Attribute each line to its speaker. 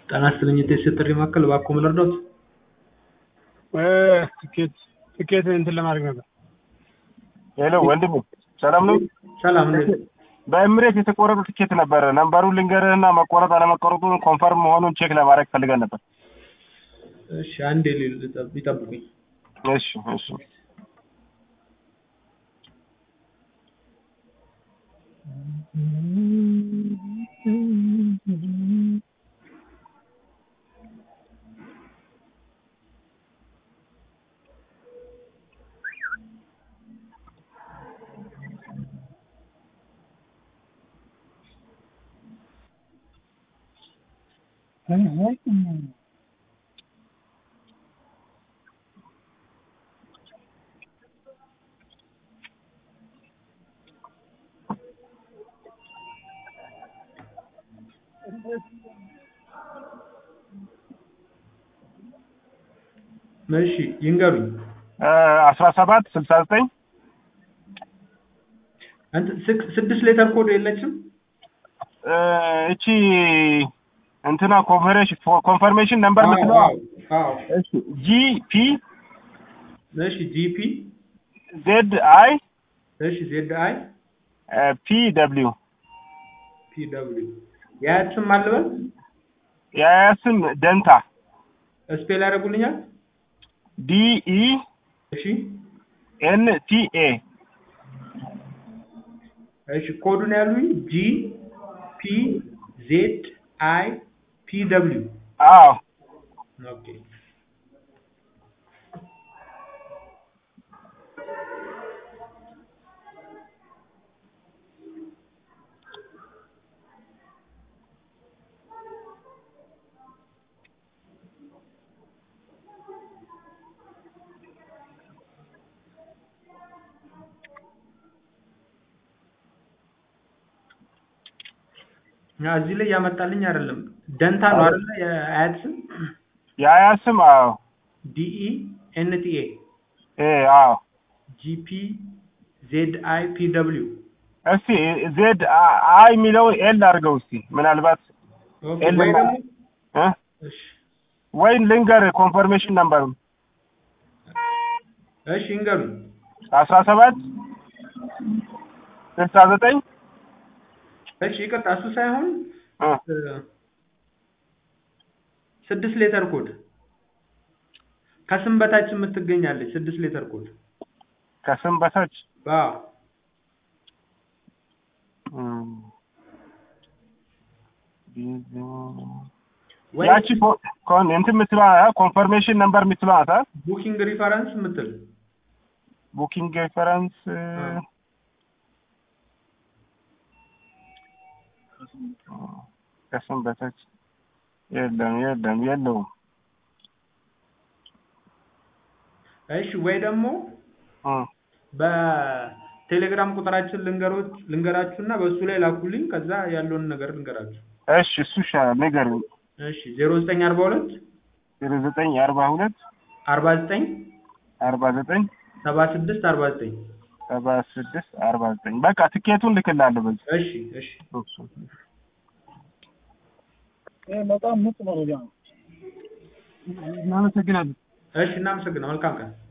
Speaker 1: ጤና ይስጥልኝ የቴስት ጥሪ ማዕከል እባክዎ ምን ልርዳዎት?
Speaker 2: ትኬት ትኬት እንትን ለማድረግ ነበር።
Speaker 3: ሄሎ ወንድሜ ሰላም ነው?
Speaker 1: ሰላም እንዴት
Speaker 3: በኤምሬት የተቆረጠ ትኬት ነበረ። ነምበሩን ልንገርህና መቆረጥ አለመቆረጡን ኮንፈርም መሆኑን ቼክ ለማድረግ ፈልገን ነበር።
Speaker 1: እሺ አንዴ ሊል- ይጠብቁኝ።
Speaker 3: እሺ እሺ
Speaker 1: እሺ ይንገሩኝ።
Speaker 3: አስራ ሰባት ስልሳ ዘጠኝ
Speaker 1: እንትን ስክ- ስድስት ሌተር ኮድ የለችም?
Speaker 3: እቺ እንትና ኮንፈሬሽን ኮንፈርሜሽን ነምበር ምትለዋ
Speaker 1: አዎ አዎ።
Speaker 3: ጂ ፒ
Speaker 1: እሺ ጂፒ
Speaker 3: ዜድ አይ
Speaker 1: እሺ ዜድ አይ
Speaker 3: ፒ ደብሊው
Speaker 1: ፒ ደብሊው የአያት ስም አልበል
Speaker 3: የአያ ስም ደንታ
Speaker 1: ስፔል ያደርጉልኛል?
Speaker 3: ዲ ኢ
Speaker 1: እሺ
Speaker 3: ኤን ቲ ኤ
Speaker 1: እሺ ኮዱን ያሉኝ ጂ ፒ ዜድ አይ ፒ ደብሊው
Speaker 3: አዎ
Speaker 1: ኦኬ ያ እዚህ ላይ ያመጣልኝ አይደለም። ደንታ ነው አይደለ? የአያት ስም
Speaker 3: የአያ ስም አዎ
Speaker 1: ዲኢ ኤንቲኤ
Speaker 3: ኤ አዎ
Speaker 1: ጂፒ ዜድ አይ ፒ ደብሊው
Speaker 3: እስቲ ዜድ አይ የሚለውን ኤል አድርገው እስቲ ምናልባት
Speaker 1: ኦኬ
Speaker 3: ኤል
Speaker 1: ወይ ደግሞ
Speaker 3: እ
Speaker 1: እሺ
Speaker 3: ወይም ልንገር ኮንፈርሜሽን ነምበሩን
Speaker 1: እሺ ይንገሩኝ።
Speaker 3: አስራ ሰባት ስልሳ ዘጠኝ
Speaker 1: እሺ ይቅርታ እሱ ሳይሆን
Speaker 3: እ
Speaker 1: እ፣ ስድስት ሌተር ኮድ ከስም በታች የምትገኛለች ስድስት ሌተር ኮድ
Speaker 3: ከስም በታች
Speaker 1: አዎ
Speaker 3: እም፣
Speaker 1: ወይ
Speaker 3: ያቺ ኮ- ኮን እንትን የምትለዋ ኮንፈርሜሽን ነምበር የምትለዋ ናት አይደል?
Speaker 1: ቡኪንግ ሪፈረንስ የምትል
Speaker 3: ቡኪንግ ሬፈረንስ ከስም በታች የለም የለም የለውም
Speaker 1: እሺ ወይ ደግሞ
Speaker 3: እ
Speaker 1: በቴሌግራም ቁጥራችን ልንገሮች ልንገራችሁና በእሱ ላይ ላኩልኝ ከዛ ያለውን ነገር ልንገራችሁ።
Speaker 3: እሺ እሱ ይሻላል ንገረኝ
Speaker 1: እሺ ዜሮ ዘጠኝ አርባ ሁለት
Speaker 3: ዜሮ ዘጠኝ አርባ ሁለት
Speaker 1: አርባ ዘጠኝ
Speaker 3: አርባ ዘጠኝ
Speaker 1: ሰባ ስድስት አርባ ዘጠኝ
Speaker 3: ሰባ ስድስት አርባ ዘጠኝ በቃ ትኬቱን ልክላለሁ በዚህ
Speaker 1: እሺ እሺ
Speaker 2: በጣም ምርጥ መረጃ ነው። እናመሰግናለን።
Speaker 1: እሺ እናመሰግናለን። መልካም ቀን